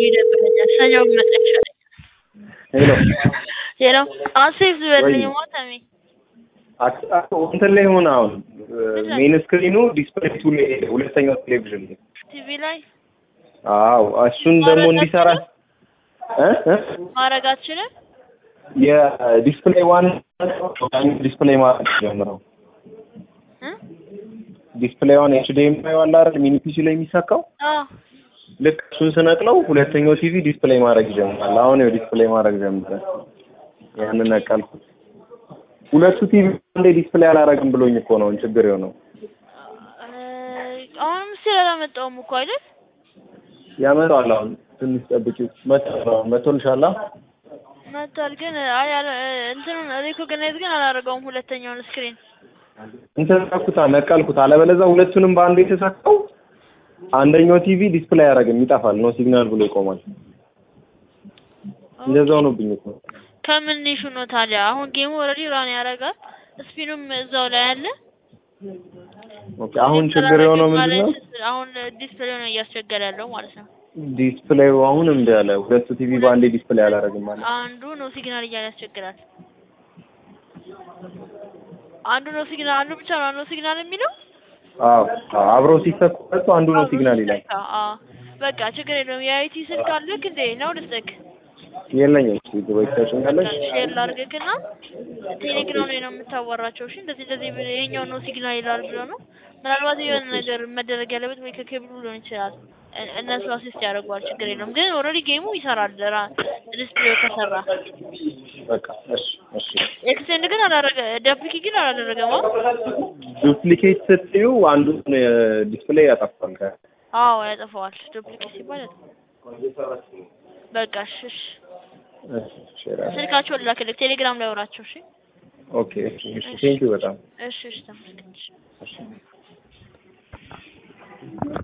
ይደብረኛል። ሰኞ ብመጣ ይሻለኛል። ሄሎ ሄሎ አሁን ሴፍ ዝበልኝ ወይ። ሞተሚ አት- አቶ እንትን ላይ ሆነ አሁን ሜን ስክሪኑ ዲስፕሌይ ቱ ላይ ሄደ፣ ሁለተኛው ቴሌቪዥን ላይ ቲቪ ላይ አዎ እሱን ደግሞ እንዲሰራ እ እ ማድረግ አትችልም? የዲስፕሌይ ዋን ዲስፕሌይ ማለት ጀምረው እ? ዲስፕሌይ ዋን ኤችዲኤምአይ ዋላ አይደል ሚኒ ፒሲ ላይ የሚሳካው አዎ ልክ እሱን ስነቅለው ሁለተኛው ቲቪ ዲስፕሌይ ማድረግ ይጀምራል። አሁን ይኸው ዲስፕሌይ ማድረግ ጀምሯል። ያንን ነቀልኩት። ሁለቱ ቲቪ አንዴ ዲስፕሌይ አላረግም ብሎኝ እኮ ነው ችግር የሆነው። እ፣ አሁንም ስለ አላመጣውም እኮ አይደል? ያመጣዋል። አሁን ትንሽ ጠብቂው። መጥቷል። መጥቶልሻል? መጥቷል ግን አይ አለ እንትኑን ሪኮግናይዝ ግን አላደረገውም ሁለተኛውን ስክሪን እንትን ነኩታ ነቀልኩት። አለበለዚያ ሁለቱንም በአንዴ የተሳካው አንደኛው ቲቪ ዲስፕሌይ አያደርግም፣ ይጠፋል። ኖ ሲግናል ብሎ ይቆማል። እንደዛው ሆኖብኝ እኮ ከምን ኢሹ ነው ታዲያ? አሁን ጌሙ ኦልሬዲ ራን ያደርጋል፣ ስፒኑም እዛው ላይ አለ። ኦኬ። አሁን ችግር የሆነው ምንድን ነው? አሁን ዲስፕሌይ ነው እያስቸገረ ያለው ማለት ነው። ዲስፕሌዩ አሁን እምቢ አለ። ሁለቱ ቲቪ በአንዴ ዲስፕሌይ አላደርግም ማለት አንዱ ነው ሲግናል እያለ ያስቸግራል። አንዱ ነው ሲግናል አንዱ ብቻ ነው ነው ሲግናል የሚለው አዎ አዎ፣ አብረው ሲሰኩ ሁለቱ አንዱ ነው ሲግናል ይላል። አዎ በቃ ችግር የለውም። የአይቲ ስልክ አለክ እንዴ ነው ልስጥክ የለኝም። እሺ ግበይ ታሽኛለሽ። ሼር ላድርግክና ቴሌግራም ላይ ነው የምታወራቸው። እሺ እንደዚህ እንደዚህ ብለህ ይሄኛው ነው ሲግናል ይላል ብሎ ነው ምናልባት የሆነ ነገር መደረግ ያለበት ወይ ከኬብሉ ሊሆን ይችላል። እ- እነሱ አሲስት ያደርገዋል። ችግር የለውም። ግን ኦልሬዲ ጌሙ ይሰራል። ራ ዲስፕሌው ከሰራ በቃ እሺ እሺ። ኤክስቴንድ ግን አላደረገ ደፕሊኬት ግን አላደረገም። አዎ ዱፕሊኬት ስትዩ አንዱን ዲስፕሌይ ያጠፋል። ከ አዎ ያጠፋዋል። ዱፕሊኬት ሲባል ያጠፋዋል። በቃ እሺ እሺ። እሺ ሼር አድርግ። ስልካቸውን ላክልክ ቴሌግራም ላይ አውራቸው። እሺ ኦኬ እሺ እሺ። ቴንኪው በጣም እሺ እሺ ተመስገን። እሺ። እሺ